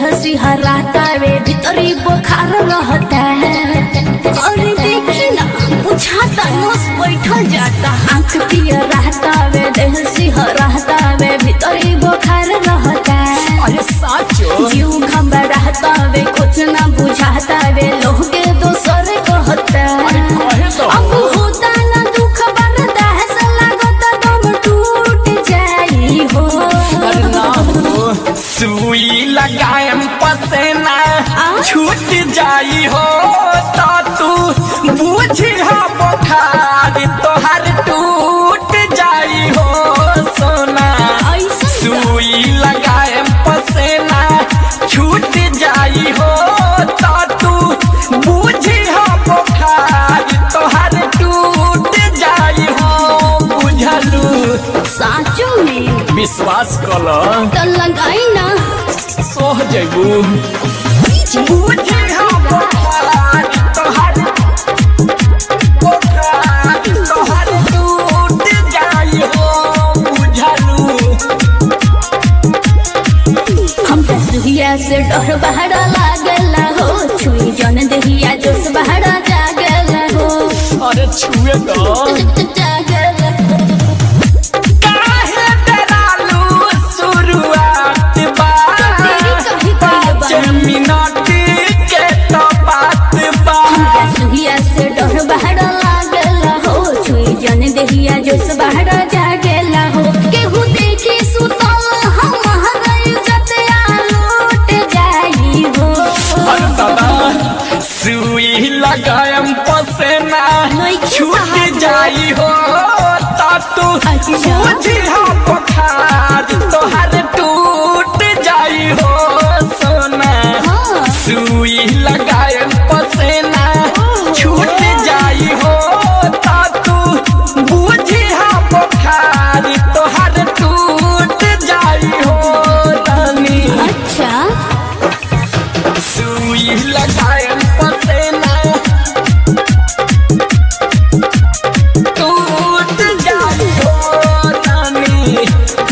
देह सिहराता वे भीतरी बुखार रहता है अरे देखी ना बुझाता नस बैठल जाता आंख पियर रहता वे देह सिहराता वे भीतरी बुखार रहता है अरे साचो जीव खंबा रहता वे कुछ ना बुझाता वे लोग के दोसर कहता अरे कहे तो अब होता ना दुख बर्दाश्त लागत दम टूट जाई हो अरे ना हो सुई लगाएम पसेना आ? छूट जाई हो तो तू बूझी हो बुखार तोहर टूट जाई हो सोना ऐसा सुई लगाएम पसेना छूट जाई हो तो तू बूझी हो बुखार तोहर टूट जाई हो बुझलू साचो में विश्वास कल तो लगाई ना सोह जैबू बूझी हो बुखार तोहर बुखार तोहर टूट जाई हो बुझलू हम तो सुहिया से डर बहरा लागला हो छुई जन देहिया जोश बहरा जागला हो अरे छुए तो जागला हो। काहे डरालू शुरुआत बा तेरी कही कही बा। जमीनत के तो बात बा हमरा सुहिया से डर बहरा लागला हो छुई जन देहिया जोश बहरा जागला हो केहू देखी सुतल हमारा इज्जत आलोट जाई हो अरे दादा सुई लगायम पसेना नइखे छूट साहब। जाई हो ता तू अच्छा। बूझी हो बुखार तोहर टूट जाई हो सोना हाँ। सुई लगायम पसेना छूट जाई हो ता तू बूझी हो बुखार तोहर टूट जाई हो रानी अच्छा सुई लगायम पसेना टूट जाई हो रानी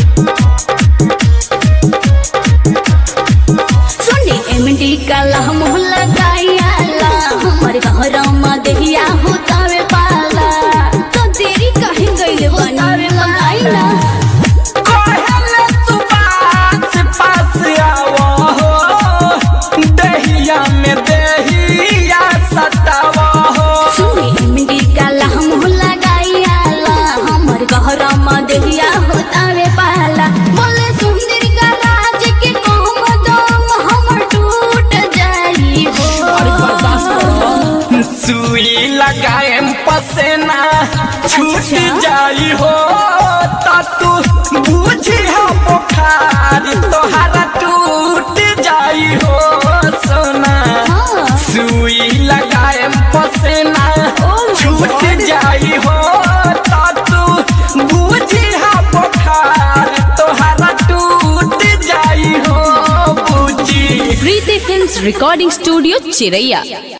सुनी एमडी काला मुँह लगाइला हमर घर में देहिया होतावे पाला तो तेरी कहीं गइल बनावे लगाइला कहले सुबास पास आवो हो दहिया में दहिया सतावा हो सुनी एमडी काला मुँह लगाइला हमर घर में देहिया होतावे पाला बोले सुंदर का राज के कम दम हमर टूट जाई अरे बर्दाश्त हो करो सुई लगाएम पसेना छूट अच्छा। जाई हो ता तू बूझी हो बुखार तोहरा टूट जाई हो सोना हाँ। सुई लगाएम पसेना Oh my छूट God. जाई हो ता तू बूझी हो बुखार तोहरा टूट जाई हो बूझी प्रीति फिल्म्स रिकॉर्डिंग स्टूडियो चिरैया